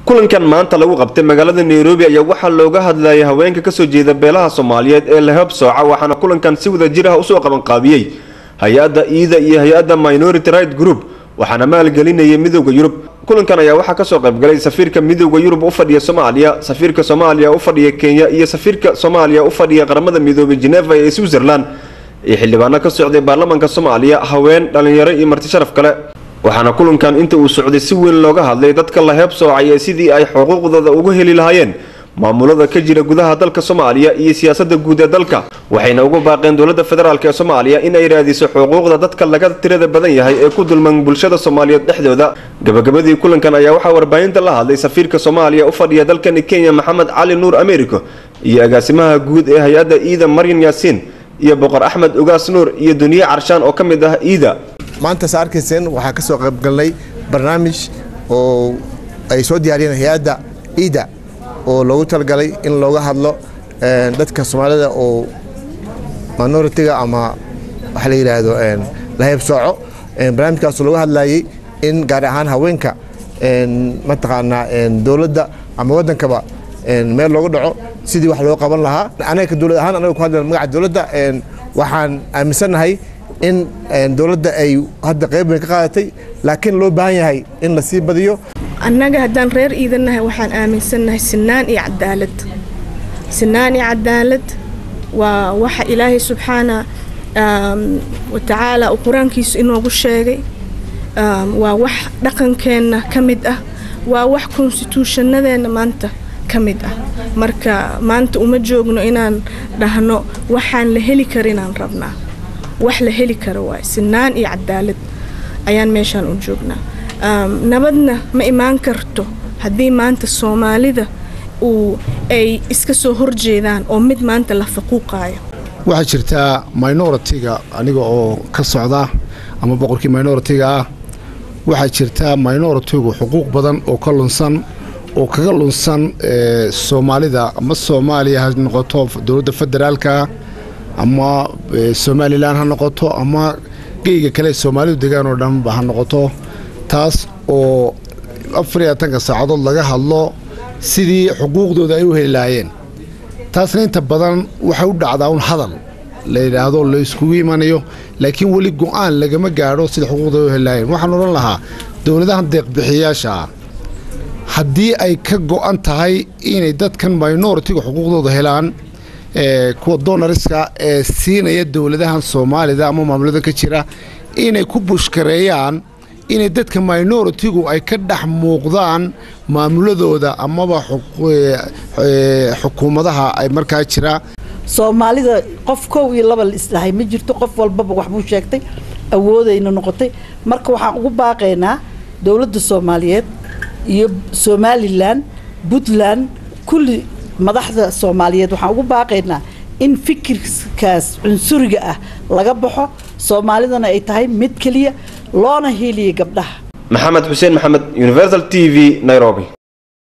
kulankan maanta lagu qabtay magaalada nairobi ayaa waxaa looga hadlayay haweenka kasoo jeeda beelaha soomaaliyeed ee lahab sooca waxaana kulankan si wada jir ah usoo qabanqaabiyey hay-adda iida iyo hay-adda minority right group waxaana maalgelinayay midooda yurub kulankan ayaa waxaa kasoo qaybgalay safiirka midooda yurub u fadhiya soomaaliya safiirka soomaaliya u fadhiya kenya iyo safiirka soomaaliya u fadhiya qaramada midoobay geneva ee switzerland iyo xildhibaano ka socday baarlamaanka soomaaliya haween dhalinyaro iyo marti sharaf kale waxaana kulankan inta uu socday si weyn looga hadlay dadka la heeb soocay ee sidii ay xuquuqdooda uga heli lahaayeen maamulada ka jira gudaha dalka soomaaliya iyo siyaasada guud ee dalka waxayna ugu baaqeen dowladda federaalk ee soomaaliya in ay raadiso xuquuqda dadka laga tirada badan yahay ee ku dulman bulshada soomaaliyeed dhexdooda gabagabadii kulankan ayaa waxaa warbaahinta la hadlay safiirka soomaaliya u fadhiya dalkani kenya maxamed cali nuur americo iyo agaasimaha guud ee hay-adda iida maryan yaasiin iyo boqor axmed ugaas nuur iyo duniye carshaan oo ka mid ah iida maanta sa arkayseen waxaa ka soo qaybgalnay barnaamij oo ay soo diyaariyeen hay-adda iida oo loogu talagalay in looga hadlo dadka soomaalida oo minoritiga ama waxa la yidhaahdo lahayb sooco barnaamijkaasoo looga hadlayay in gaar ahaan haweenka mataqaanaa dowladda ama waddankaba meel loogu dhaco sidii wax loo qaban lahaa anaga dowlad ahaan anaga ku hadlayna magaca dowladda waxaan aaminsannahay in dowladda ay hadda qayb weyn ka qaadatay laakiin loo baahan yahay in la sii badiyo annaga haddaan reer iidannahay waxaan aaminsannahay sinaan iyo cadaalad sinaan iyo cadaalad waa waxa ilaahay subxaana wa tacaala uu qur-aankiisu inoogu sheegay waa wax dhaqankeenna ka mid ah waa wax konstituushanadeenna maanta ka mid ah marka maanta uma joogno inaan dhahno waxaan la heli karinaan rabnaa wax la heli karo waay sinaan iyo cadaalad ayaan meeshaan u joognaa nabadna ma imaan karto haddii maanta soomaalida uu ay iska soo horjeedaan oo mid maanta la faquuqaayo waxaa jirtaa minoritiga aniga oo ka socda ama boqorkii minoritiga ah waxaa jirtaa minoritigu xuquuq badan oo ka lunsan oo kaga lunsan soomaalida ama soomaaliya ha noqoto dowladda federaalka ama somalilan ha noqoto ama geyga kale soomaalidu degaan oo dhanba ha noqoto taas oo afariyo atanka saacadood laga hadlo sidii xuquuqdooda ay u heli lahaayeen taasna inta badan waxay u dhacdaa un hadal la yidhaahdo la iskugu imanayo laakiin weli go-aan lagama gaadho sida xuquuqdooda u heli lahaayeen waxaan odhan lahaa dowladahan deeqbixiyayaasha ah haddii ay ka go-an tahay inay dadkan minoritiga xuquuqdooda helaan kuwa donariska ee siinaya dowladahan soomaalida ama maamulada ka jira inay ku bushkareeyaan inay dadka minoritigu ay ka dhex muuqdaan maamuladooda amaba xukuumadaha ay markaa jira soomaalida qof kow iyo laba la isdhahay ma jirto qof walbaba waxbuu sheegtay awoodayna noqotay marka waxaan ugu baaqaynaa dowladda soomaaliyeed iyo somalilan puntland kulli madaxda soomaaliyeed waxaan ugu baaqaynaa in fikirkaas cunsuriga ah laga baxo soomaalidana ay tahay mid keliya loona hiiliya gabdhaha maxamed xuseen maxamed universal t v nairobi